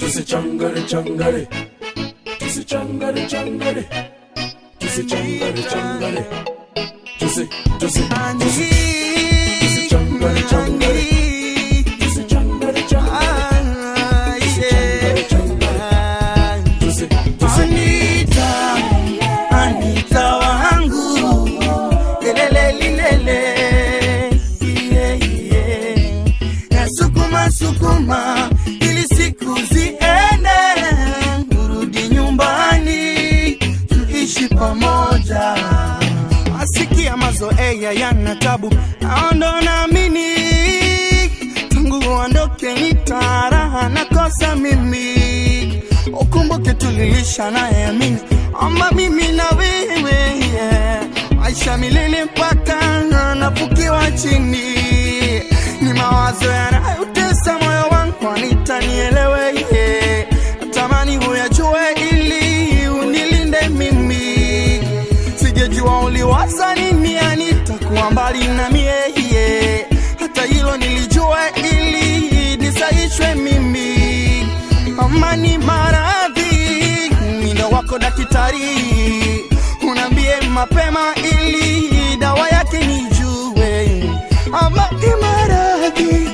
tusichangare changare tusichangare changare tusichangare changare tusi tusi tusi tusichangare changare tusichangare changare tusichangare changare tusi tusi Anita, Anita wangu, lelele lilele, yeah, yeah. Na sukuma sukuma, ili siku ziende, urudi nyumbani, tuishi pamoja. Asikia mazoea yana tabu, naondo naamini tangu uondoke nitaraha nakosa mimi ukumbuke tulilisha naye amini ama mimi na wewe yeah. maisha milele mpaka nafukiwa chini ni mawazo yanayotesa moyo wangu anitanielewe yeah. natamani huyajue ili unilinde mimi sijejua uliwaza nini anitakuwa mbali na mie yeah. hata hilo nilijua ili nisaishwe mimi amani maradhi mindo wako daktari unaambie mapema ili dawa yake nijue amani maradhi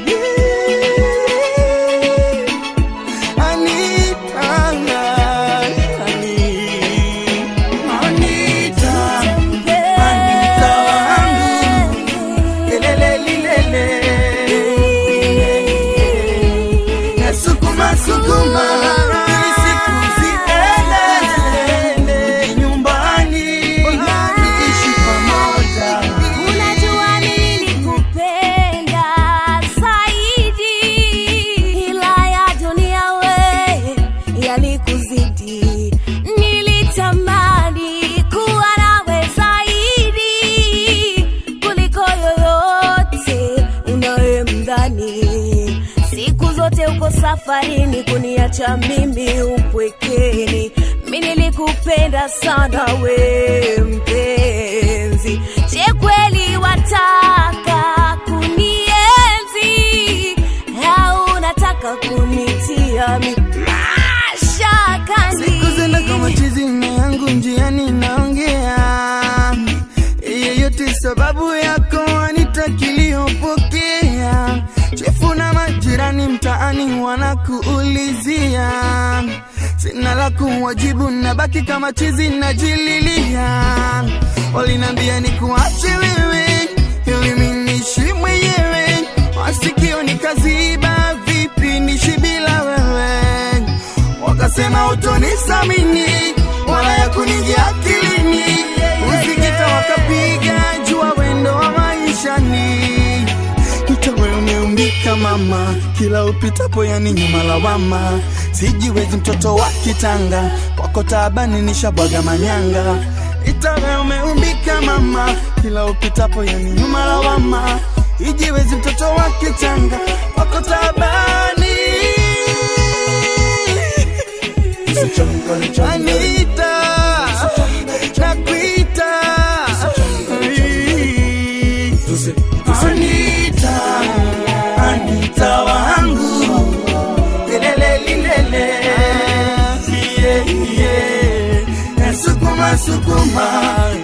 Anita, Anita, Anita wangu lelele lilele na sukuma sukuma ili siku ziende nyumbani ishi pamoja Unajua nilikupenda zaidi, ila ya dunia we yalikuzidi. Nilitamani kuwa nawe zaidi kuliko yoyote unayemdhani. Siku zote uko safarini kuniacha mimi upwekeni. Mi nilikupenda sana we mpenzi, je kweli wataka kunienzi au unataka kunitia mi mashakani? siku zenda kama chizi na yangu njiani naongea yeyote sababu yako anitakiliyopokea chefu na majirani mtaani wanakuulizia sina la kuwajibu nabaki kama chizi najililia walinambia ni kuache wewe ili minishi mwenyewe masikio nikaziba vipi nishi bila wewe wakasema utonisamini wala ya kunijia akilini usikita wakapiga jua wendo wa maishani itawe umeumbika mama kila upitapo yani nyuma lawama sijiwezi mtoto wa kitanga kwako taabani nishabwaga manyanga itawe umeumbika mama kila upitapo yani nyuma lawama ijiwezi mtoto wa kitanga kwako taabani tusichangare changare Anita, nakuita tusi tusi Anita, Anita wangu lelele lilele yeah, yeah. Na sukuma sukuma